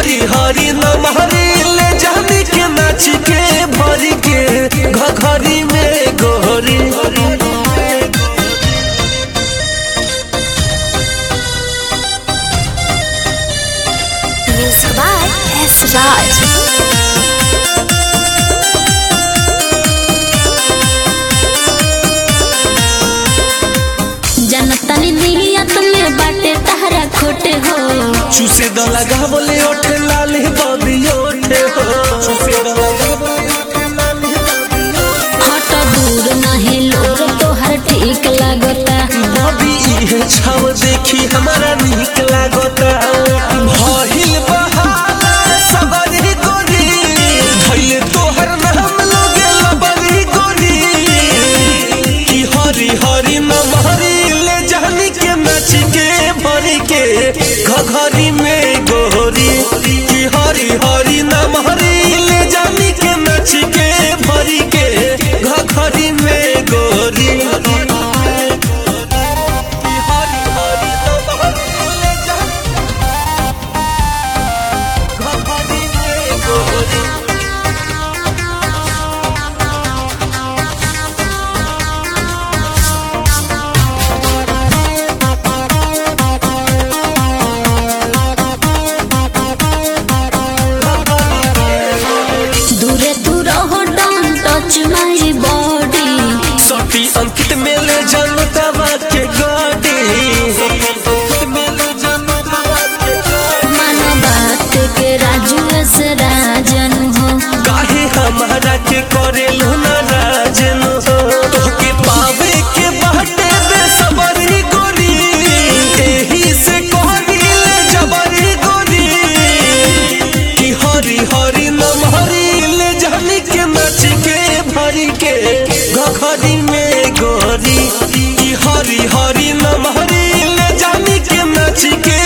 हरी हरी नमहरी ले जानी के नाच के भरी के घघरी में गोरी Music by S. Raj. जनतनी नियत में बाटे तहरा खोटे हो चूसे द लगा बोले ओठे लाली बबी ओठे हो चूसे द लगा बोले ओठे लाली बबी हट दूर नहीं लोर तोहर ठीक लागता बबी इहे छाव देखी हमारा नीक लागता भहिल बहाला सबरी गोरी भइले तोहर नाम लोगे लबरी गोरी की हरी हरी नमहरी ले जानी के नाच के भरी के घघरी में गोरी की हरी हरी नमहरी ले जानी के नाच के भरी के घघरी में गोरी दूरे दूर हो डोंट टच माय बॉडी सती अंकित मेले जनता बात के गाड़ी मन बात के राजू से राजन हो काहे हमारा के करे लूना राजन हो तोहके पावे के बाटे बे सबरी गोरी एही से कहली जबरी गोरी की हरी हरी नमहरी ले जानी के नाच के भरी के घघरी में गोरी की हरी हरी नमहरी ले जानी के नाच के